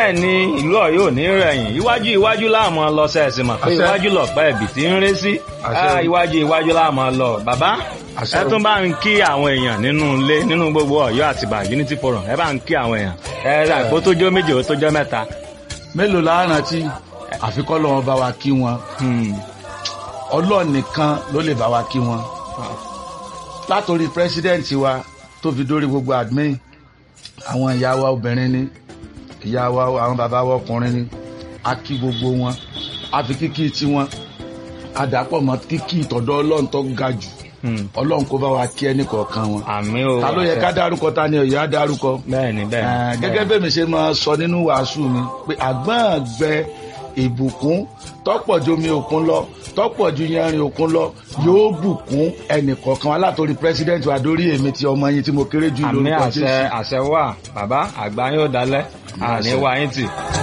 bẹ́ẹ̀ ni ìlú Ọ̀yọ́ ò ní rẹ̀yìn iwájú iwájú láàmú lọ sẹ́ẹ̀sì mọ̀ pé Àṣẹ. iwájú lọ̀pẹ́ ẹ̀bì tí ń ré sí Àṣẹ. Ah, iwájú iwájú láàmú lọ bàbá Àṣẹ. ẹ tún bá ń kí àwọn èèyàn nínú ilé nínú gbogbo Ọ̀yọ́ àtìbà Unity Forum ẹ bá ń kí àwọn èèyàn ẹ rà kó tó jọ méje ó tó jọ mẹ́ta. mélòó la rántí àfikọ́ lọ́wọ́ bá wa kí wọn Hmm. ọlọ́ọ̀ nìkan ló lè bá wa kí wọn látòrí president wa tó fi dórí gbogbo admin àwọn ìyá wa obìnrin ni ìyá wa àwọn bàbá wa ọkùnrin ni a kí gbogbo wọn a fi kíkí tiwọn a dàpọ̀ mọ́ kíkí ìtọ̀dọ̀ ọlọ́run tó ga jù Hmm. ọlọ́run kó bá wa kí ẹnì kọ̀ọ̀kan wọn àmì o ta ló yẹ ká dárúkọ ta ni ọ̀yọ́ á dárúkọ bẹ́ẹ̀ ni bẹ́ẹ̀ Eh, ni. gẹ́gẹ́ bẹ́ẹ̀ mi ṣe máa sọ nínú wàásù mi pé àgbọ̀n gbẹ ìbùkún tọ́pọ̀ ju omi òkun lọ tọ́pọ̀ ju yanrìn òkun lọ yóò bùkún ẹnìkọ̀ọ̀kan wa látòrí pírẹsidẹ́ǹtì wa dórí èmi ti ọmọ yín tí mo kéré jù àmì lórúkọ àṣẹ Jésù. àṣẹ wà bàbá àgbà yóò dalẹ̀ àní Àṣẹ. wá yín tì.